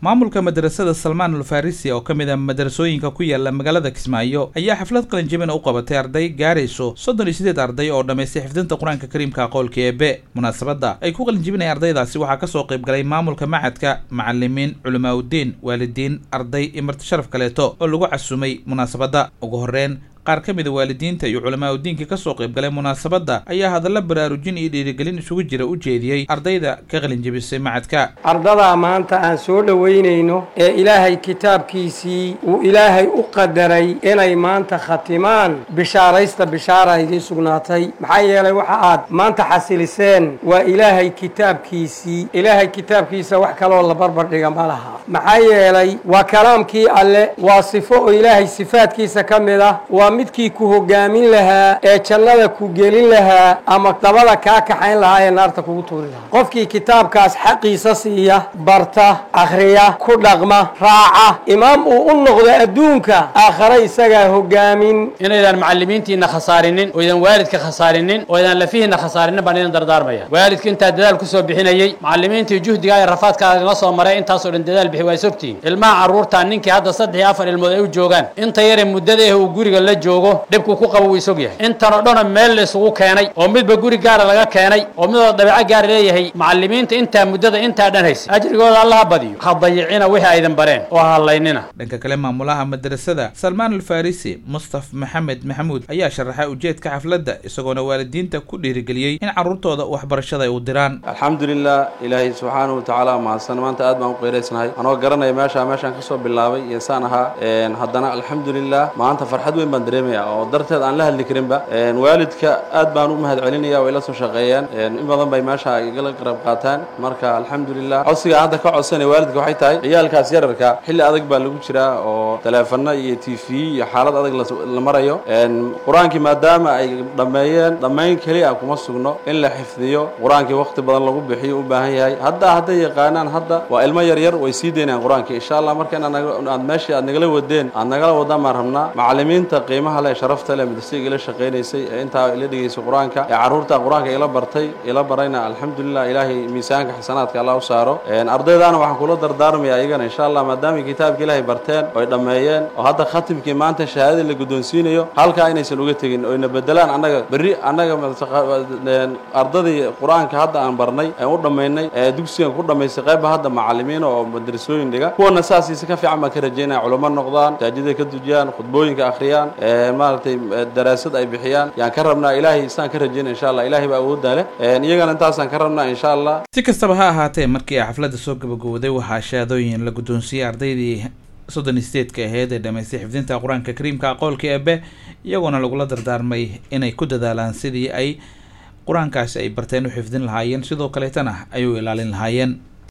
maamulka madrasada salmaan alfarisi oo ka mid a madrasooyinka ku yaala magaalada kismaayo ayaa xaflad qalinjabin u qabatay arday gaarayso soddon iyo sideed arday oo dhammaystay xifdinta qur-aanka kariimka aqoolka eebe munaasabadda ay ku qalinjabinaya ardaydaasi waxaa kasoo qayb galay maamulka macadka macalimiin culamaa uddiin waalidiin arday iyo marti sharaf kaleeto oo lagu casumay munaasabadda ugu horreyn qaar ka mid a waalidiinta iyo culamaa udiinka kasoo qayb galay munaasabadda ayaa hadalla baraarujin iyo dhiirigelin isugu jira u jeediyey ardayda ka qalinjabisay macadka ardadaa maanta aan soo dhowaynayno ee ilaahay kitaabkiisii uu ilaahay u qadaray inay maanta khatimaan bishaaraysta bishaara idiin sugnaatay maxaa yeelay waxa aad maanta xasiliseen waa ilaahay kitaabkiisii ilaahay kitaabkiisa wax kaloo la barbar dhiga ma laha maxaa yeelay waa kalaamkii alle waa sifo oo ilaahay sifaadkiisa ka mid ah waa midkii ku hogaamin lahaa ee jannada ku gelin lahaa ama dabada kaa kaxayn lahaa ee naarta kugu tuuri lahaa qofkii kitaabkaas xaqiisa siiya barta akhriya ku dhaqma raaca imaam uu u noqdo adduunka aakhare isagaa hogaamin inaydan macallimiintiina khasaarinin oo idan waalidka khasaarinin oo idan lafihiina khasaarinin baan idin dardaarmaya waalidka intaa dadaal kusoo bixinayey macallimiintii juhdigaa ee rafaadkaaga la soo maray intaasoo dhan dadaal bixi waa sogtiin ilmaha carruurtaa ninkii hadda saddex iyo afar ilmood ay u joogaan inta yare muddada eh uu guriga la joogo dhibku ku qabo wuu isog yahay intan oo dhanoo meel la isugu keenay oo midba guri gaara laga keenay oo midoo dabeeco gaara leeyahay macallimiinta intaa muddada intaa dhan haysa ajrigooda allaha badiyo ha dayicina wixii aydan bareen oo ha hallaynina dhanka kale maamulaha madrasada salmaan alfarisi mustaf maxamed maxamuud ayaa sharaxay ujeedka xafladda isagoona waalidiinta ku dhiirigeliyey in carruurtooda waxbarashada ay u diraan alxamdulilah ilaahay subxaanahu watacaala mahadsan maanta aad baan u qeyraysnahay anoo garanaya meesha meeshaan kasoo bilaabay iyo saan ahaa haddana alxamdulilah maanta farxad weyn baan dareemaya oo darteed aan la hadli karinba waalidka aad baan u mahad celinaya way la soo shaqeeyeen in badan bay meesha igala qarab qaataan marka alxamdulilah codsiga hadda ka codsanaya waalidka waxay tahay ciyaalkaas yararka xilli adag baa lagu jiraa oo teleefano iyo t v iyo xaalad adag la marayo qur-aankii maadaama ay dhammeeyeen dhammayn keliya kuma sugno in la xifdiyo qur-aankii waqti badan lagu bixiyo u baahan yahay hadda hadday yaqaanaan hadda waa ilmo yaryar way sii daynayaan qur-aankii insha allah marka inaad meeshii aad nagala wadeen aad nagala wadaan baan rabnaa macallimiinta qiimaha leh sharafta leh madrasiga ila shaqaynaysay ee intaa ila dhigaysay qur-aanka ee carruurta qur-aanka ila bartay ila barayna alxamdulilah ilaahay miisaanka xasanaadka allah u saaro ardaydaana waxaan kula dardaarmaya iyagana insha allah maadaama kitaabka ilaahay barteen oy dhammeeyeen oo hadda khatimkii maanta shahaadadii la guddoonsiinayo halkaa inaysan uga tegin oyna bedelaan annaga berri annaga ardadii qur-aanka hadda aan barnay aan u dhammaynay ee dugsigan ku dhammaystay qayba hadda macallimiin oo madrasooyin dhiga kuwana saasiisa ka fiican baan ka rajaynaya culamo noqdaan masaajida ka dujiyaan khudbooyinka akhriyaan maaragtay daraasad ay bixiyaan yaan ka rabnaa ilaahay isaan ka rajayna insha allah ilaahay baa awooddaa leh iyagana intaasaan ka rabnaa insha allah si kastaba ha ahaatee markii ay xafladda soo gabagowday waxaa shahaadooyin la guddoonsiiyey ardaydii soddon iyo sideedka aheyd ee dhamaystay xifdinta qur-aanka kariimka aqoolka eebe iyagoona lagula dardaarmay inay ku dadaalaan sidii ay qur-aankaasi ay barteen u xifdin lahaayeen sidoo kaleetana ay u ilaalin lahaayeen